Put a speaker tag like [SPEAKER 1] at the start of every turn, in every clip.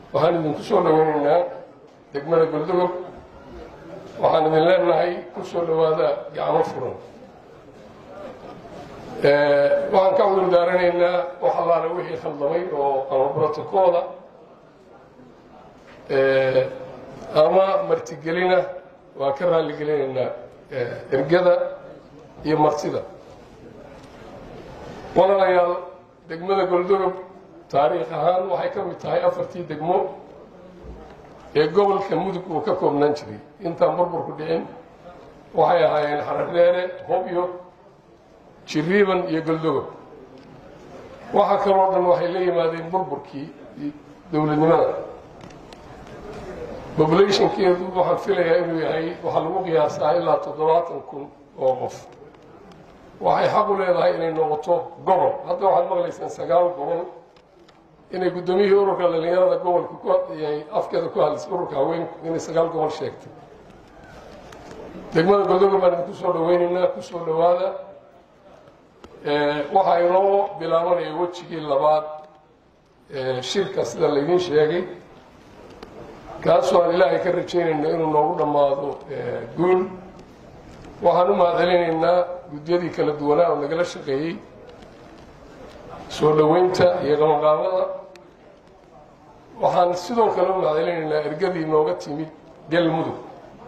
[SPEAKER 1] waxaan idinku soo dhaweynaynaa degmada goldogob waxaan idin leenahay ku soo dhowaada gacmo furan waxaan ka cudur daaranaynaa wax allaale wixii khaldamay oo ama brotocoola ama martigelina waa ka raalligelinaynaa ergada iyo martida walaalayaal degmada goldogob taariikh ahaan waxay ka mid tahay afartii degmo ee gobolka mudug uu ka koobnaan jiray intaan burburku dhicin waxay ahaayeen xaradheere hobyo jiriiban iyo goldogob waxa kaloo dhan waxay la yimaadeen burburkii dowladnimada populationkeedu waxaan filayaa inuu yahay waxaa lagu qiyaasaa ilaa toddobaatan kun oo qof waxay xaq u leedahay inay noqoto gobol hadda waxaad maqlaysaan sagaal gobol inay guddoomiyihii ururka dhalinyarada gobolka ku afkeeda ku hadlaysay ururka haweenku inay sagaal gobol sheegtay degmada goldogob baan idinku soo dhaweynaynaa ku soo dhowaada waxaa inoo bilaabanaya wejigii labaad shirka sida laydiin sheegay kaasoo aan ilaahay ka rajaynayno inuu noogu dhammaado guul waxaan u mahadcelinaynaa gudyadii kala duwanaa oo nagala shaqeeyey soo dhoweynta iyo qabanqaabada waxaan sidoo kale u mahadcelinaynaa ergadii nooga timid galmudug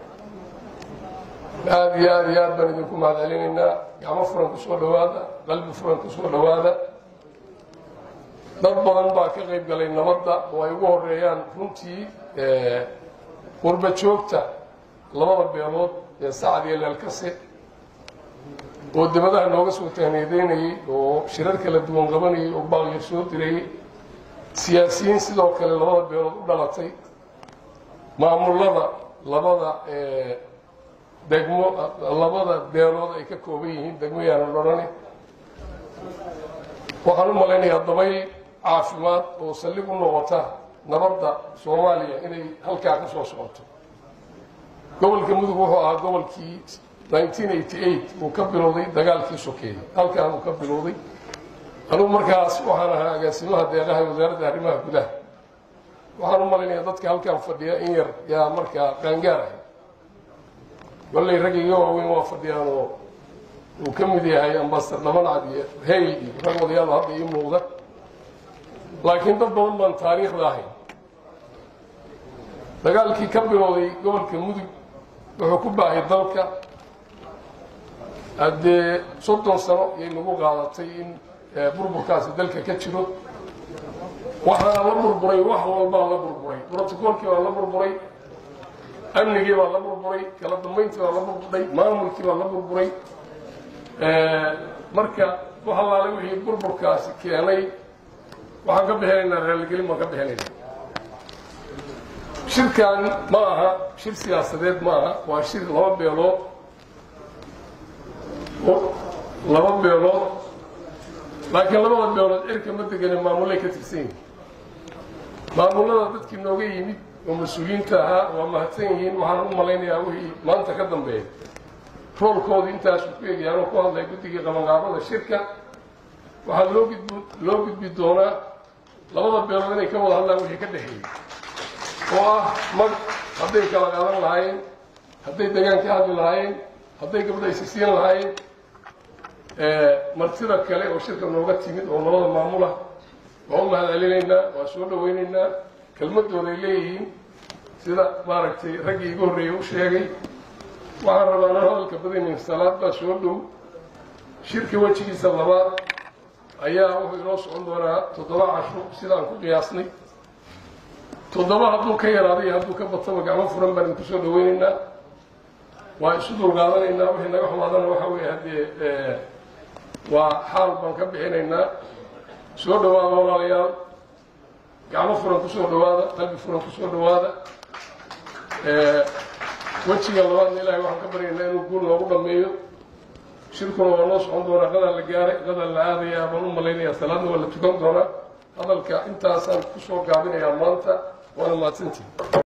[SPEAKER 1] aada iyo aada iyo aad baan idinku mahadcelinaynaa gacmo furan ku soo dhowaada qalbi furan ku soo dhowaada dad badan baa ka qayb galay nabadda oo ay ugu horeeyaan runtii qurba joogta labada beelood ee sacad iyo leelkase oo dibadaha nooga soo tahniyadeynayey oo shirar kala duwan qabanayay oo baaqyo soo dirayey siyaasiyiin sidoo kale labada beelood u dhalatay maamulada labada degmo labada beelood ay ka kooban yihiin degmo yaanan odhane waxaan u malaynayaa dabayl caafimaad oo saldhig u noqota nabadda soomaaliya inay halkaa ka soo socoto gobolka mudug wuxuu ahaa gobolkii uu ka bilowday dagaalkii sokeeyey halkaan uu ka bilowday anugu markaas waxaan ahaa agaasimaha deeqaha wasaaradda arrimaha gudaha waxaan u malaynayaa dadka halkaan fadhiya in yar yaa markaa qaangaar ahay golley rag iga waaweyn waa fadhiyaan oo uu ka mid yahay ambaster dhabancad iyo heyl iyo rag odayaal hadda ii muuqda laakiin dad badan baan taariikhda ahayn dagaalkii ka bilowday gobolka mudug wuxuu ku baahay dalka haddee soddon sano yay nagu qaadatay in burburkaasi dalka ka jiro waxaana la burburay wax walbaa la burburay brotocoolkii baa la burburay amnigii baa la burburay kala dambayntii baa la burburay maamulkii baa la burburay marka wax allaale wixii burburkaasi keenay waxaan ka bixinaynaa raaligelin baan ka bixinaynaa shirkan ma aha shir siyaasadeed ma aha waa shir laba beelood laba beelood laakiin labada beelood cirka ma degane maamulay ka tirsan yihin maamulada dadkii nooga yimid oo mas-uuliyiinta ahaa waa mahadsan yihiin waxaan u malaynayaa wixii maanta ka dambeeya roolkoodu intaasuu ku egyaanoo ku hadlay guddigii qabanqaabada shirka waxaa loo gudb loo gudbi doonaa labada beelood inay ka wada hadlaan wixii ka dhexeeyey oo ah mag hadday kala qaadan lahaayeen hadday degaan ka hadli lahaayeen hadday gabdha isisiin lahaayeen martida kale oo shirka nooga timid oo labada maamulah waa u mahadcelinaynaa waa soo dhaweynaynaa kelmadooday leeyihiin sida maaragtay raggii igu horreeyey u sheegay waxaan rabaa nan hadalka badinayn salaad baa soo dhow shirka wejigiisa labaad ayaa wuxuu inoo socon doonaa toddoba casho sidaan ku qiyaasnay toddoba hadduu ka yaraaday hadduu ka bataba gacmo furan baan idinku soo dhaweynaynaa waa isu dulqaadanaynaa wixii naga xumaadana waxa weeye haddee waa xaal baan ka bixinaynaa soo dhawaada walaalayaal gacmo furan ku soo dhawaada qalbi furan ku soo dhawaada wejiga labaadna ilaahay waxaan ka baryaynaa inuu guul noogu dhameeyo shirkuna waa noo socon doonaa qadaan la gaaray qadaan la aadayaa baan u malaynayaa salaadna waa la tukan doonaa hadalka intaasaan ku soo gaabinayaa maanta waana mahadsantihi